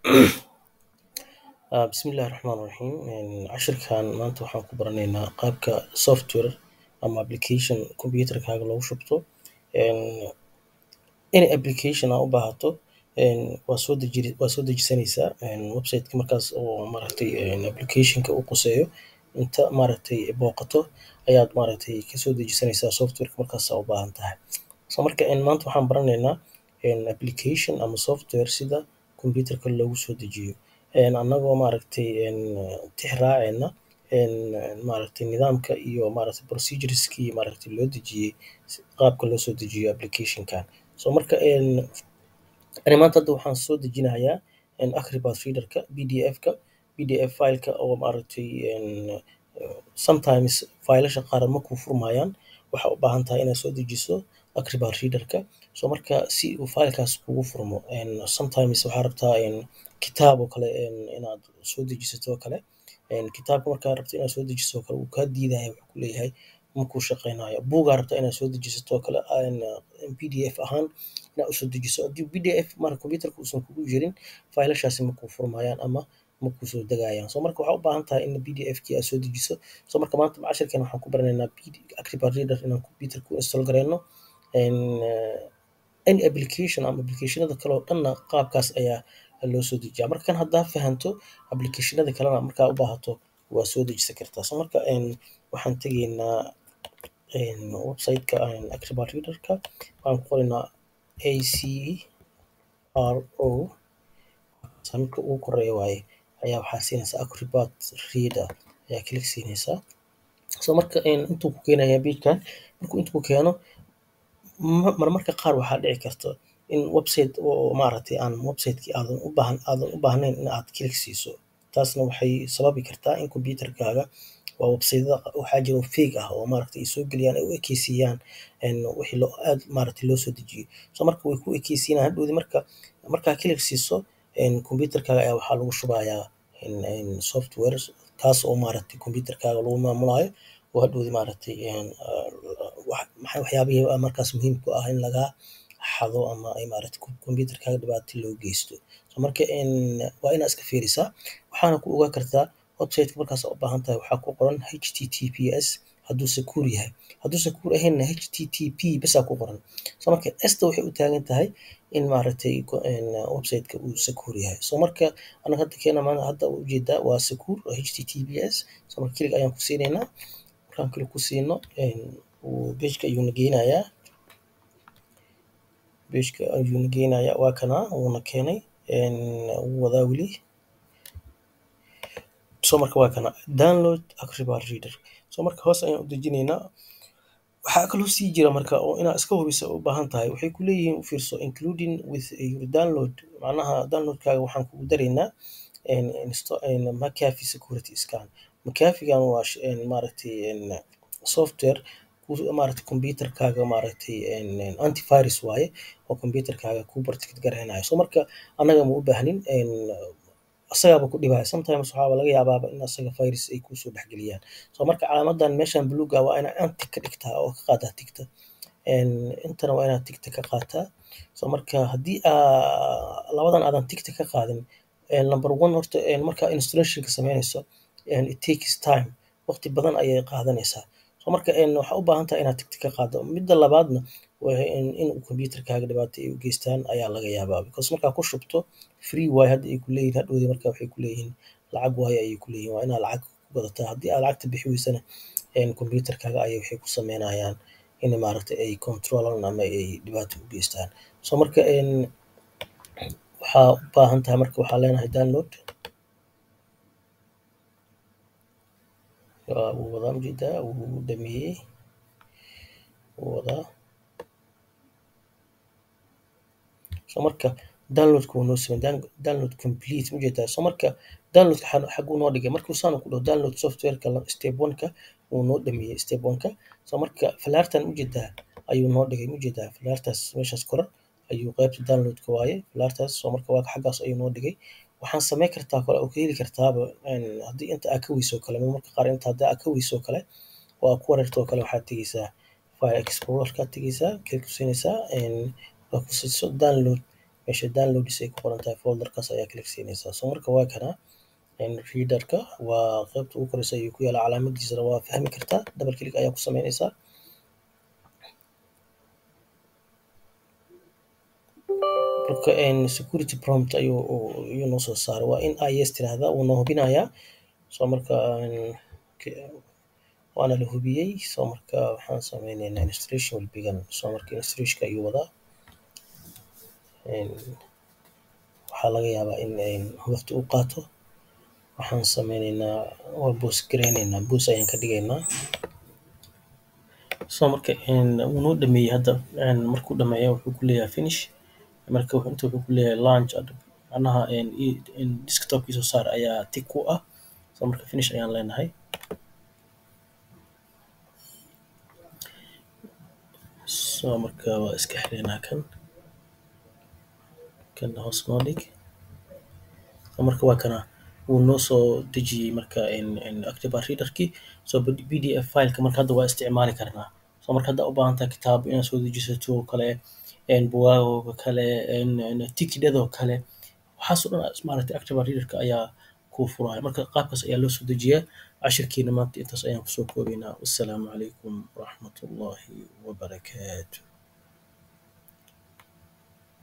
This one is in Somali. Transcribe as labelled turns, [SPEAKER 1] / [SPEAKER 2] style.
[SPEAKER 1] Bismillahi Raxmaani Raxiim. Cashirkan maanta waxaan ku baranaynaa qaabka software ama application computerkaaga loogu shubto. Any application aa u baahato waa soo deji waa soo dejisanaysaa website-ka markaas oo maaragtay application-ka uu quseeyo inta maaragtay booqato ayaad maaragtay kasoo dejisanaysaa software-ka markaas aa u baahan tahay. So marka maanta waxaan baranaynaa application ama software sida computerka loogu soo dejiyo annagoo maaragtay tix raacayna maaragtay nidaamka iyo maaragtay procedures-kii maaragtay loo dejiyay qaabka loo soo dejiyo application-kan. So marka ani maanta hadda waxaan soo dejinayaa Acrobat Reader-ka PDF-ka PDF file-ka oo maaragtay sometimes faylasha qaar ma kuu furmayaan waxaa u baahan tahay inaad soo dejiso Acrobat Reader-ka. So marka si uu file-kaas kuugu furmo sometimes waxaa rabtaa kitaab oo kale inaad soo dejisato oo kale kitaabka markaa rabto inaad soo dejiso oo kale wuu kaa diidaya wuxuu ku leeyahay ma kuu shaqeynayo. Buug aa rabtaa inaad soo dejisato oo kale PDF ahaan inaad u soo dejiso haddii PDF marka computerka uusan kugu jirin faylashaasi ma kuu furmayaan ama ma kuu soo degayaan. So marka waxaa u baahan tahay in PDF-kii aad soo dejiso. So marka maanta cashirkan waxaan ku baranaynaa Acrobat Reader inaan computerka ku install gareyno any application ama application-ada kale oo dhanna qaabkaas ayaa loo soo dejiyaa. Marka kan haddaa fahanto application-ada kalena markaa u baahato waa soo dejisan kartaa. So marka waxaan tegaynaa website-ka Acrobat Reader-ka waxaan ku qoraynaa acro midka ugu koreeyo waaye ayaa waxaa siinaysaa Acrobat Reader ayaa click siinaysaa. So marka intuu ku keenayaa page-kan markuu inta ku keeno marmarka qaar waxaa dhici karto in website oo maaragtay aan website-kii aadan u baahan aadan u baahnayn in aad click siiso. Taasna waxay sababi kartaa in computerkaaga waa website-yada waxaa jiro fake ah oo maaragtay ay soo geliyaan ay u ekeysiiyaan wixii loo aad maaragtay loo soo dejiyay. So marka way kuu ekeysiinayaan hadhowdi marka markaa click siiso computerkaaga ayaa waxaa lagu shubayaa software kaas oo maaragtay computerkaaga lagu maamulaayo oo hadhowdi maaragtay waxyaabihii markaas muhiimka u ah in lagaa xado ama ay maaragtay computerkaaga dhibaato loo geysto. So marka waa inaad iska fiirisaa waxaana ku ogaan kartaa website-ka markaas aad u baahan tahay waxaa ku qoran https hadduu secure yahay. Hadduu secure ahaynna http bes aa ku qoran. So marka s-ta waxay u taagan tahay in maaragtay website-ka uu secure yahay. So marka anaga hadda keena hadda ujeedaa waa secure https so marka click ayaan ku siinaynaa. Markaan click ku siino page-ka ayuu na geynayaa. Page-ka ayuu na geynayaa waa kanaa wuuna keenay wuu wadaa weli. So marka waa kana download Acrobat Reader. So marka hoos ayaan u dejinaynaa. Waxaa kaloo sii jira marka oo inaad iska hubiso u baahan tahay waxay ku leeyihiin u fiirso including with your download macnaha download-kaaga waxaan kugu daraynaa McAfee security scan. McAfee-gan waa maaragtay software maaragtay computerkaaga maaragtay antivirus waaye oo computerkaaga kuu protect gareynayo. So marka annaga ma u baahnin asagaaba ku dhibaya sometimes waxaaba laga yaabaaba in asaga virus ay kuusoo dhex geliyaan. So marka calaamadan meeshan buluuga ah waa inaad anti ka dhigtaa oo ka qaadaa tigta. Intana waa inaad tigta ka qaataa. So marka haddii aa labadan aadan tigta ka qaadin number one horta markaa installation-ka sameynayso it takes time waqti badan ayay qaadanaysaa. So marka waxaa u baahan tahay inaad tigta ka qaaddo. Midda labaadna in computerkaaga dhibaato ay u geystaan ayaa laga yaabaa because markaa ku shubto free waaye hadda ay ku leeyihiin hadhowdi marka waxay ku leeyihiin lacag waaye ayay ku leeyihiin waa inaad lacag ku gadataa. Haddii aad lacagta bixi weysana computerkaaga ayay waxay ku sameynayaan in maaragtay ay control-aan ama ay dhibaato u geystaan. So marka waxaa u baahan tahay marka waxaa leenahay download. Wuu wadaa ujeedaa wuu dhameeyay. Wuu wadaa. So marka download-ka wuu noo sameeyay download complete ma ujeedaa. So marka download-ka xaguu noo dhigay markuu saan ku dhaho download software-ka step one-ka wuu noo dhameeyay step one-ka. So marka falaartan ujeedaa ayuu noo dhigay ma ujeedaa falaartaas meeshaas kore ayuu qaybta download-ka waaye falaartaas. So marka waa xaggaas ayuu noo dhigay. Waxaan sameyn kartaa kale oo ka heli kartaaba haddii inta aad ka weyso kale marmarka qaar inta haddii aad ka weyso kale oo aad ku wareerto oo kale waxaad tegeysaa file explorer-ka aad tegeysaa click ku siinaysaa waa ku siiso download meesha downloads ay ku qoran tahay folderkaas ayaa click siinaysaa so marka waa kana readerka waa qaybta ugu koreysa ayuu ku yaala calaamadiisana waa fahmi kartaa double click ayaa ku sameynaysaa marka security prompt ayuu ayuu noo soo saaray waa in aa yes tiraahdaa wuu noo hubinayaa so marka waana la hubiyey so marka waxaan sameyneynaa installation will begin so marka installationka ayuu wadaa waxaa laga yaabaa in waqti uu qaato waxaan sameyneynaa waa boos gareyneynaa boos ayaan ka dhigaynaa so marka wuu noo dhameeyey hadda markuu dhameeyo wuxuu ku leeyahay finish marka inta wuxuu ku leeyahay launch macnaha desktopkii soo saar ayaa tick ku ah so marka finish ayaan leenahay so marka waa iska xireynaa kan kan hoos noo dhig so marka waa kana wuu noo soo dejiyey marka active readerkii so pdf fileka marka hadda waa isticmaali karnaa so marka haddaa u baahan tahay kitaab inaad soo dejisato oo kale bugaagoo kale tikidhadoo kale waxaas oo dhan maaragtay active readerka ayaa kuu furaya marka qaabkaas ayaa loo soo dejiyaa cashirkeena maanta intaas ayaan kusoo koobaynaa wassalaamu calaykum waraxmatullaahi wabarakaatu